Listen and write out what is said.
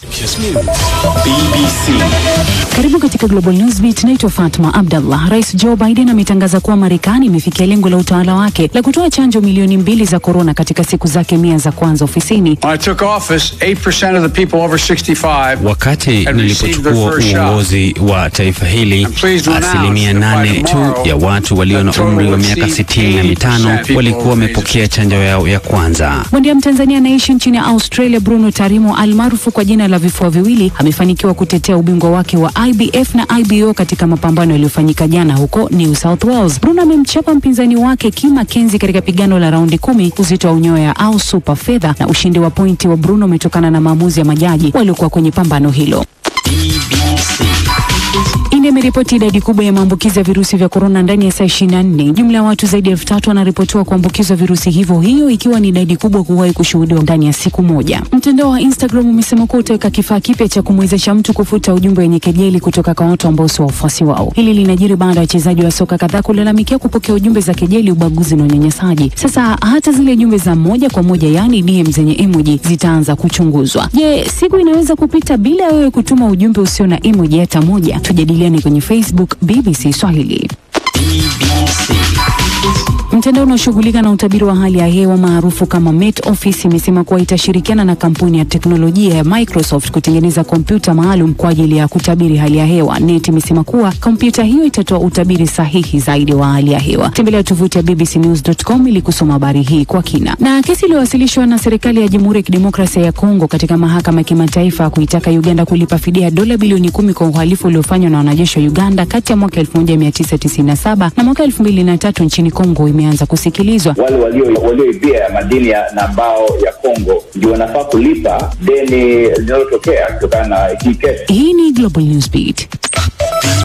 Kiss News. BBC. Karibu katika Global Newsbeat. Naitwa Fatma Abdallah. Rais Joe Biden ametangaza kuwa Marekani imefikia lengo la utawala wake la kutoa chanjo milioni mbili za korona katika siku zake mia za kwanza ofisini. When I took office, 8% of the people over 65 Wakati had received their nilipochukua first shot. uongozi wa taifa hili, pleased to announce asilimia that by nane tu tomorrow, ya watu walio na the total umri wa will miaka exceed sitini na mitano 80% walikuwa wamepokea chanjo yao ya kwanza. Bondia Mtanzania anaishi nchini Australia Bruno Tarimo almaarufu kwa jina la vifua viwili amefanikiwa kutetea ubingwa wake wa IBF na IBO katika mapambano yaliyofanyika jana huko New South Wales. Bruno amemchapa mpinzani wake Kim Mackenzie katika pigano la raundi kumi uzito wa unyoya au super fedha, na ushindi wa pointi wa Bruno umetokana na maamuzi ya majaji waliokuwa kwenye pambano hilo. BBC. India imeripoti idadi kubwa ya maambukizi ya virusi vya korona ndani ya saa 24. Jumla ya watu zaidi ya elfu tatu wanaripotiwa kuambukizwa virusi hivyo, hiyo ikiwa ni idadi kubwa kuwahi kushuhudiwa ndani ya siku moja. Mtandao wa Instagram umesema kuwa utaweka kifaa kipya cha kumwezesha mtu kufuta ujumbe wenye kejeli kutoka kwa watu ambao sio wafuasi wao. Hili linajiri baada ya wachezaji wa soka kadhaa kulalamikia kupokea ujumbe za kejeli, ubaguzi na unyanyasaji. Sasa hata zile jumbe za moja kwa moja, yaani DM zenye emoji zitaanza kuchunguzwa. Je, siku inaweza kupita bila ya wewe kutuma ujumbe usio na emoji hata moja? Tujadiliane kwenye Facebook BBC Swahili. BBC. Mtandao unaoshughulika na utabiri wa hali ya hewa maarufu kama Met Office imesema kuwa itashirikiana na kampuni ya teknolojia ya Microsoft kutengeneza kompyuta maalum kwa ajili ya kutabiri hali ya hewa. Net imesema kuwa kompyuta hiyo itatoa utabiri sahihi zaidi wa hali ya hewa. Tembelea tovuti ya bbcnews.com ili kusoma habari hii kwa kina. Na kesi iliyowasilishwa na serikali ya Jamhuri ya Kidemokrasia ya Kongo katika mahakama ya kimataifa kuitaka Uganda kulipa fidia ya dola bilioni kumi kwa uhalifu uliofanywa na wanajeshi wa Uganda kati ya mwaka 1997 na mwaka 2003 nchini Kongo imeanza kusikilizwa. wale walio- walioibia madini ya na mbao ya Kongo ndio wanafaa kulipa deni linalotokea kutokana na hii kesi. Hii ni Global Newsbeat.